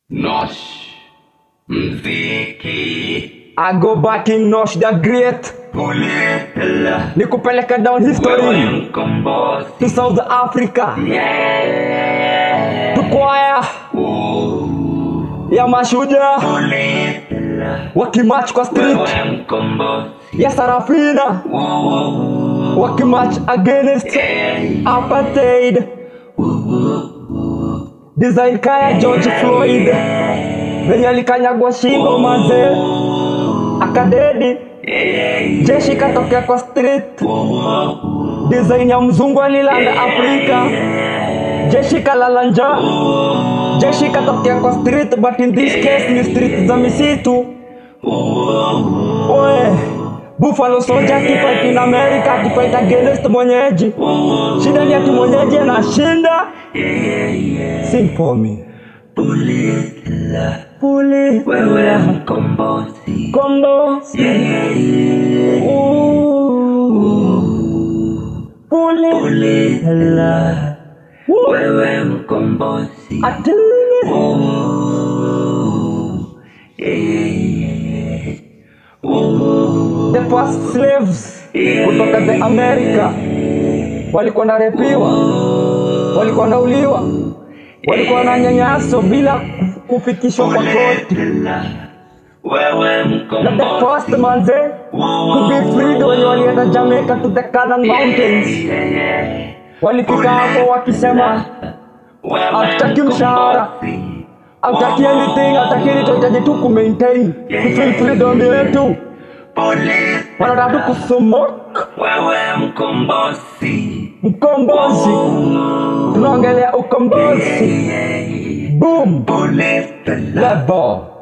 Nosh mziki I go back in Nosh the Great Pulitela nikupeleka down Wewe history mkombozi to South Africa Yeah to kwaya ya mashujaa Pulitela wakimach kwa street Wewe mkombozi ya Sarafina wakimach against apartheid design kaya George Floyd venye alikanyagwa shingo manze akadedi jeshi katokea kwa street design ya mzungu alilanda Afrika jeshi kalala njaa jeshi katokea kwa street but in this case ni street za misitu Oe, Buffalo Soldier akifight in America akifight against mwenyeji. Shida ni ati mwenyeji anashinda. Sing for me. Pulitela Puli Wewe mkombozi kombo. Ooh. Puli Pulitela Woo. Wewe mkombozi Atili. The first slaves kutoka the America walikuwa narepiwa, walikuwa nauliwa, walikuwa na nyanyaso bila kufikishwa kwa koti. Pulitela Wewe Na the mkombozi first manze to be freed wenye walienda Jamaica to the Canaan Mountains walifika hapo wakisema hatutaki mshahara, hatutaki anything, hatutaki anything, tunahitaji tu ku maintain ku feel freedom yetu, Pulitela wanataka tu kusumoke Wewe mkombozi mkombozi, tunaongelea ukombozi. Boom Pulitela level.